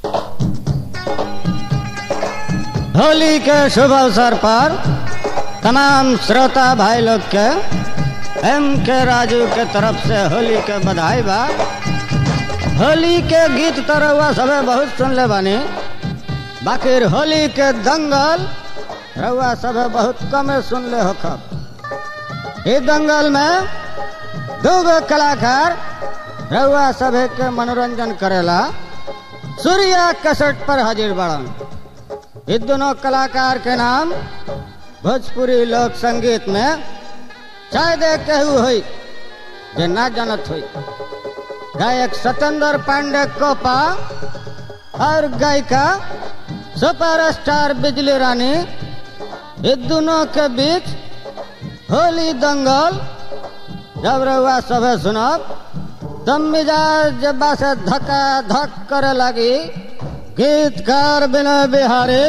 होली के शुभ अवसर पर तमाम श्रोता भाई लोग के एम के राजू के तरफ से होली के बधाई बा होली के गीत तो रउआ सबे बहुत सुनले बानी बाकी होली के दंगल रउआ सबे बहुत कमे सुनले हो खब इस दंगल में दूगो कलाकार रउआ सभे के मनोरंजन करेला सूर्या कसट पर हाजिर बड़न इस दोनों कलाकार के नाम भोजपुरी लोक संगीत में शायद एक केहू हुई जे ना जानत हुई गायक सत्येंद्र पांडे कोपा और गायिका सुपर स्टार बिजली रानी इस दोनों के बीच होली दंगल जब रउआ सभे सुनब तब मिजाज जब्बा से धक्का धक करे लगी गीतकार विनय बिहारी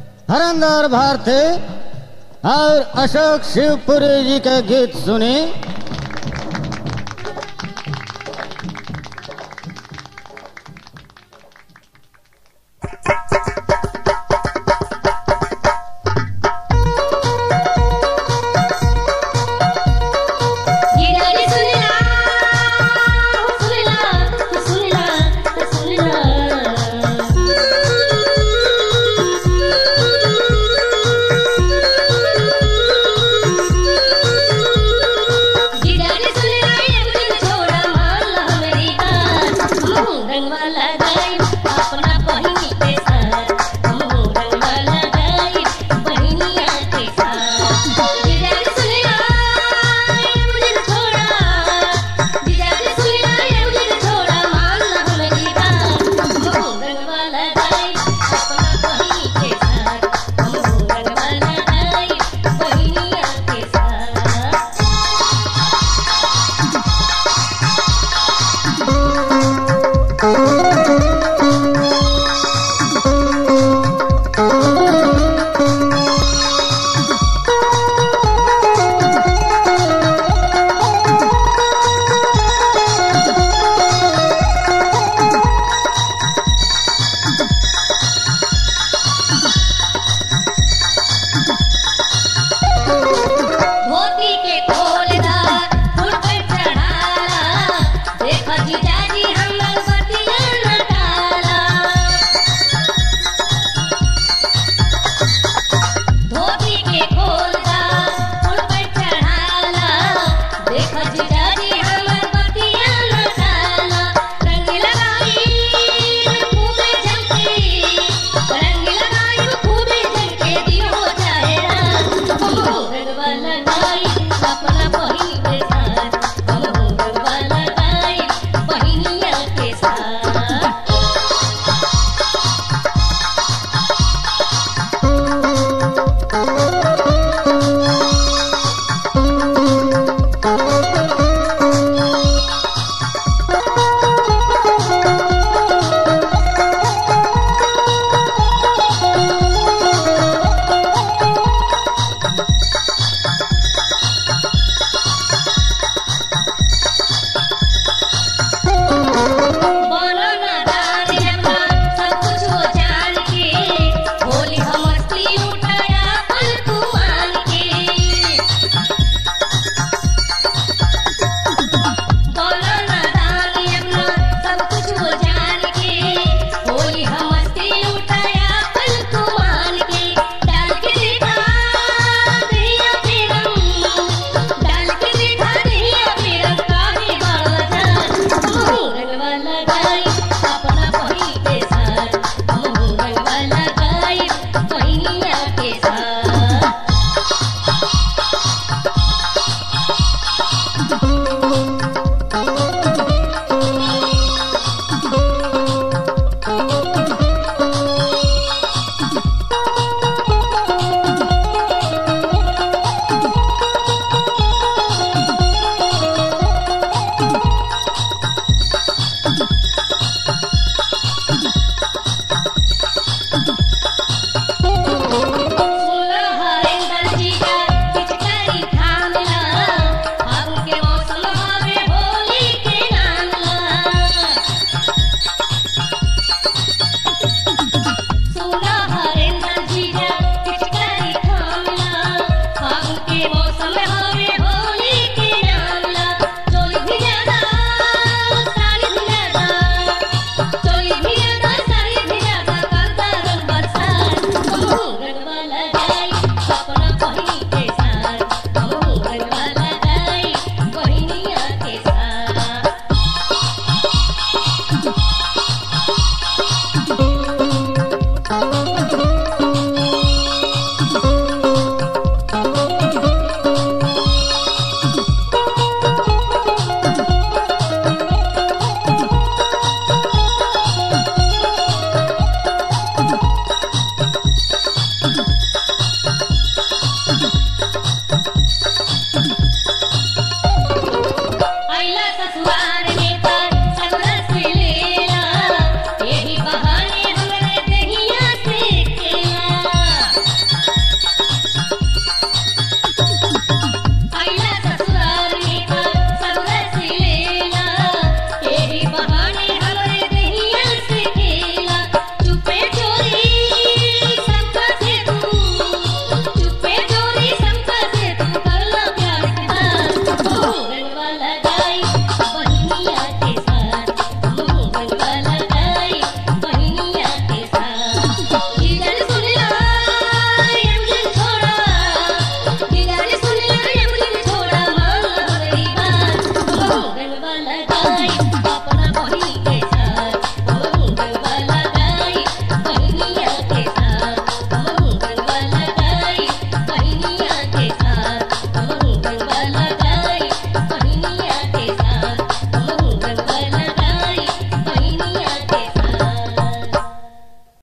हरेंद्र भारती और अशोक शिवपुरी जी के गीत सुनी